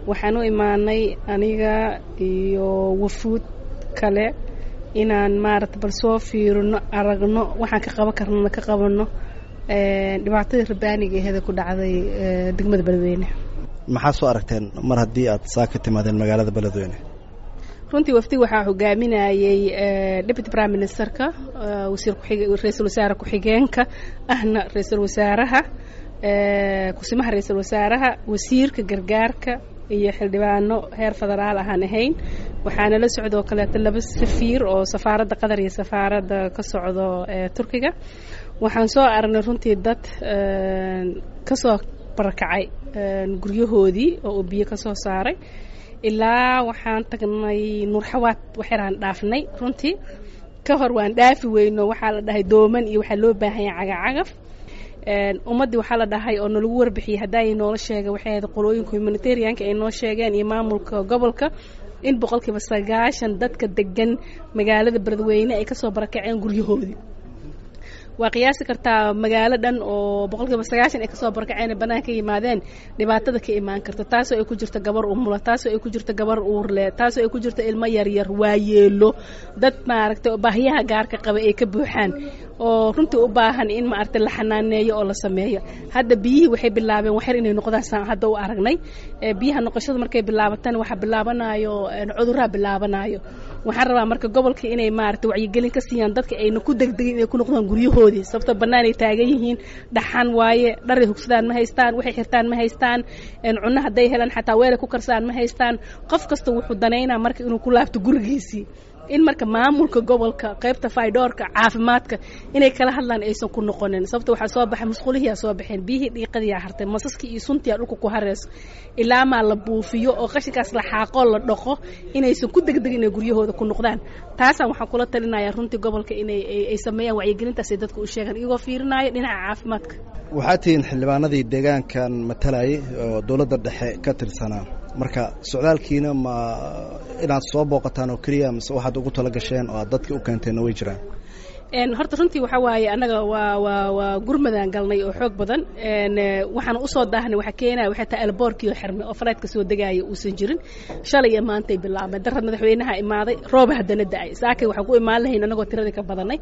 waxaan u imaanay aniga iyo wafuud kale inaan maarata bal soo fiirino aragno waxaan ka qaban karnana ka qabanno dhibaatadii rabaaniga aheeda ku dhacday degmada beledweyne maxaa soo aragteen mar haddii aad saa ka timaadeen magaalada beledweyne runtii wafdi waxaa hogaaminayey deputy prime ministerka wasiir kuxig ra-iisul wasaare ku-xigeenka ahna ra-iisul wasaaraha kusimaha ra-iisul wasaaraha wasiirka gargaarka iyo xildhibaano heer federaal ahaan ahayn waxaana la socdoo kaleeto laba safiir oo safaaradda qatar iyo safaaradda ka socdo turkiga waxaan soo aragnay runtii dad kasoo barakacay guryahoodii oo uu biyo ka soo saaray ilaa waxaan tagnay nuurxawaad waxyaraan dhaafnay runtii ka hor waan dhaafi weyno waxaa la dhahay dooman iyo waxaa loo baahanya cagacagaf ummaddii waxaa la dhahay oo nalagu warbixiyey haddaay noola sheega waxay ahayd qolooyinka humanitarianka ay noo sheegeen iyo maamulka gobolka in boqolkiiba sagaashan dadka degan magaalada beledweyne ay kasoo barakaceen guryahoodii waa qiyaasi kartaa magaalo dhan oo boqolkiiba sagaashan ay kasoo barakaceen banaanka ka yimaadeen dhibaatada ka imaan karta taasoo ay ku jirto gabar umula taasoo ay ku jirto gabar uurle taasoo ay ku jirto ilmo yaryar waayeelo dad maaragtay baahiyaha gaarka qaba ay ka buuxaan oo runtii u baahan in maaragtay la xanaaneeyo oo la sameeyo hadda biyihii waxay bilaabeen waxyar inay noqdaan saan hadda u aragnay biyaha noqoshada markay bilaabataan waxaa bilaabanayo cudurraa bilaabanayo waxaan rabaa marka gobolka inay maaragtay wacyigelin ka siiyaan dadka ayna ku degdegin inay ku noqdaan guryahoodii sababto bannaan ay taagan yihiin dhaxan waaye dharay hugsadaan ma haystaan waxay xirtaan ma haystaan cunno hadday helaan xataa weelay ku karsaan ma haystaan qof kasta wuxuu danaynaa marka inuu ku laabto gurigiisii in marka maamulka gobolka qaybta faydoorka caafimaadka inay kala hadlaan aysan ku noqonin sababta waxaa soo baxay musqulihiyaa soo baxeen biyihii dhiiqadiyaa hartay masaskii iyo suntiyaa dhulka ku hareyso ilaamaa la buufiyo oo qashinkaas la xaaqoo la dhaqo inaysan ku degdegin inay guryahooda ku noqdaan taasaan waxaan kula talinayaa runtii gobolka inay ay sameeyaan wacyigelintaasay dadka u sheegaan iyagoo fiirinaayo dhinaca caafimaadka waxaad tihiin xildhibaanadii deegaankan matalayay oo dowladda dhexe ka tirsanaa marka socdaalkiina ma inaad soo booqataan oo keliya mise waxaad ugu tala gasheen oo aad dadka u keenteenna way jiraan horta runtii waxaa waaye annaga waa waa waa gurmadaan galnay oo xoog badan waxaan usoo daahnay waxaa keenaya waxay tahay elboorkii oo xirmay oo faleedka soo degaaya uusan jirin shalay iyo maantay bilaabmay darad madaxweynaha imaaday rooba haddana da-ay saakay waxaan ku imaan lahayn annagoo tiradii ka badanay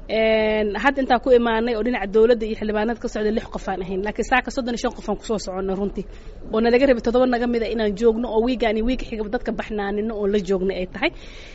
hadda intaan ku imaanay oo dhinaca dowladda iyo xildhibaanada ka socda lix qofaan ahayn laakiin saaka soddon iyo shan qofaan kusoo soconnay runtii oo nalaga rabay toddoba naga mida inaan joogno oo wiigaan iyo wiiga xigaba dadka baxnaanino oo la joognay ay tahay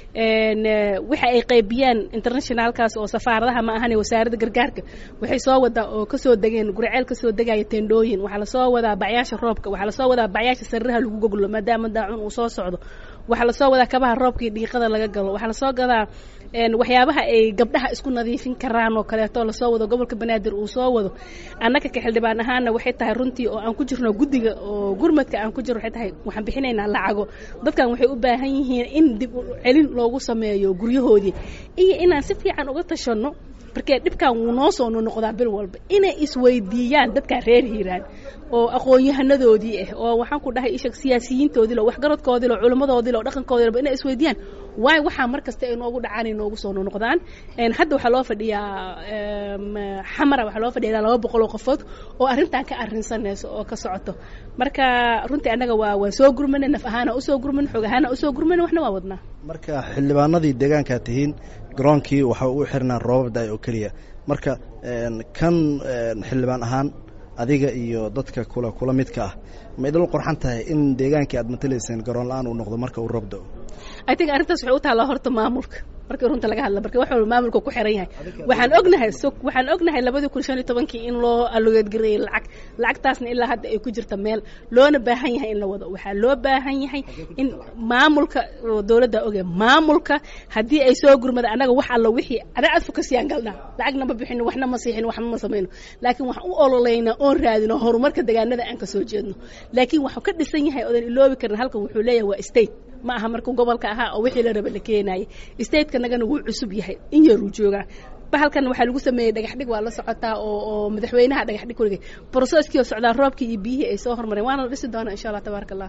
waxa ay qaybiyaan internationalkaas oo safaaradaha ma ahane wasaaradda gargaarka waxay soo wadaa oo kasoo degeen guriceel kasoo degaya tendhooyin waxaa lasoo wadaa bacyaasha roobka waxaa lasoo wadaa bacyaasha sariraha lagu goglo maadaama daacun uu soo socdo waxaa lasoo wadaa kabaha roobkii dhiiqada laga galo waxaa lasoo gadaa waxyaabaha ay gabdhaha isku nadiifin karaan oo kaleeto lasoo wado gobolka banaadir uu soo wado annaga ka xildhibaan ahaana waxay tahay runtii oo aan ku jirno guddiga oo gurmadka aan ku jirno waxay tahay waxaan bixinaynaa lacago dadkan waxay u baahan yihiin in dib u celin loogu sameeyo guryahoodii iyo inaan si fiican uga tashanno markee dhibkan wuu noo soo noqdaa bil walba inay isweydiiyaan dadkaa reer hiiraan oo aqoon-yahanadoodii ah oo waxaan ku dhahay ishag siyaasiyiintoodii lo waxgaradkoodii lo culimmadoodii lo dhaqankoodii lo inay isweydiiyaan waayo waxaa mar kasta ay noogu dhacaan ay noogu soo noqdaan hadda waxaa loo fadhiyaa xamara waxaa loo fadhiya ilaa laba boqol oo qofood oo arrintan ka arrinsanayso oo ka socoto marka runtii annaga waa waa soo gurmana naf ahaana usoo gurman xoog ahaana usoo gurman waxna waa wadnaa marka xildhibaanadii deegaankaa tihiin garoonkii waxa uu xirnaa roobab da-ay oo keliya marka kan xildhibaan ahaan adiga iyo dadka kula kula midka ah ma idinla qorxan tahay in deegaankii aad matalayseen garoon la-aan uu noqdo marka uu roob da-o i think arrintaas waxay u taallaa horta maamulka markii runta laga hadla marka wax walba maamulka ku xiran yahay waxaan ognahay so waxaan ognahay labadii kun shan iyo tobankii in loo allogeedgareeyey lacag lacagtaasna ilaa hadda ay ku jirta meel loona baahan yahay in la wado waxaa loo baahan yahay in maamulka dowladda oge maamulka haddii ay soo gurmada annaga wax alla wixii adaa aad fokasiyaan galnaa lacagna ma bixino waxna ma siixin waxna ma samayno laakiin waxaan u ololeynaa oon raadino horumarka deegaanada aan ka soo jeedno laakiin waxuu ka dhisan yahay odan iloobi karin halkan wuxuu leeyahay waa state ma aha markuu gobolka ahaa oo wixii la raba la keenayay stateka nagana wuu cusub yahay in yaruu joogaa bahalkan waxaa lagu sameeyey dhagaxdhig waa la socotaa oo oo madaxweynaha dhagaxdhig kuligay broseskii oo socdaa roobkii iyo biyihii ay soo hormareen waana la dhisi doonaa insha allah tabaaraka allah